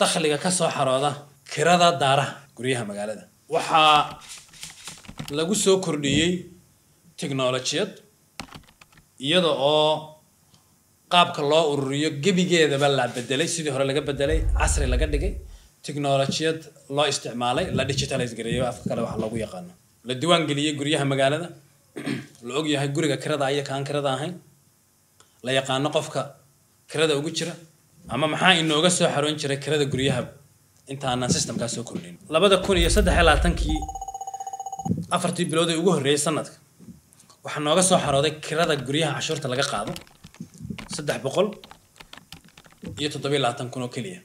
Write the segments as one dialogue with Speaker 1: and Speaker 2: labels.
Speaker 1: dakhliga ka soo xarooda kirada daaraha guryaha magaalada waxaa lagu soo kordhiyey technolojiyad iyada oo qaabka loo ururiyo gebigeedaba la bedelay sidii hore laga bedelay casri laga dhigay technolojiyad loo isticmaalay la digitalize gareeyo afka kale waxa loogu yaqaano la diiwaan geliyey guryaha magaalada la og yahay guriga kirada iyo kaan kirada ahayn la yaqaano qofka kirada ugu jira ama maxaa inooga soo xaroon jiray kirada guryaha intaanan systemkaa soo kordhin labada kun iyo saddex iyo labaatankii afartii bilood ee ugu horreeyay sanadka waxaa nooga soo xarooday kirada guryaha cashuurta laga qaado saddex boqol iyo toddobiyo labaatan kun oo keliya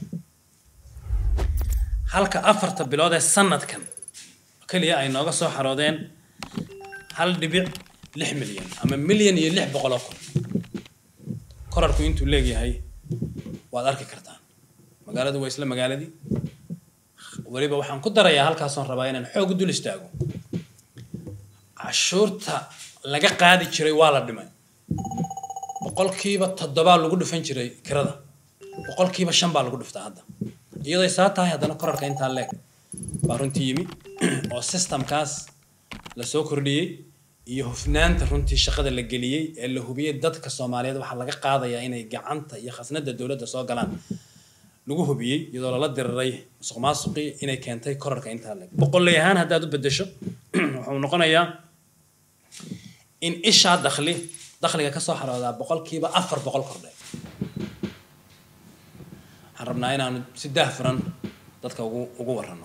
Speaker 1: halka afarta bilood ee sanadkan keliya ay nooga soo xaroodeen hal dhibic lix milyan ama milyan iyo lix boqol oo kun korarku intuu leegyahay waad arki kartaan magaaladu waa isla magaaladii weliba waxaan ku darayaa halkaasoon rabaa inaan xoog u dul istaago cashuurta laga qaadi jiray waa la dhimay boqolkiiba toddobaa lagu dhufan jiray kirada boqolkiiba shan baa lagu dhuftaa hadda iyadoy saa tahay haddana korarka intaa leeg baa runtii yimi oo systemkaas la soo kordhiyey iyo hufnaanta runtii shaqada la geliyey ee la hubiyey dadka soomaaliyeed waxaa laga qaadayaa inay gacanta iyo khasnada dowladda soo galaan lagu hubiyey iyadoo lala diriray musuq maasuqii inay keentay korarka intaa leeg boqolley ahaan haddaad u bedesho wuxuu noqonayaa in ishaa dakhli dakhliga ka soo xaroodaa boqolkiiba afar boqol kordhay waxaan rabnaa inaanu si daahfuran dadka ugu ugu warrano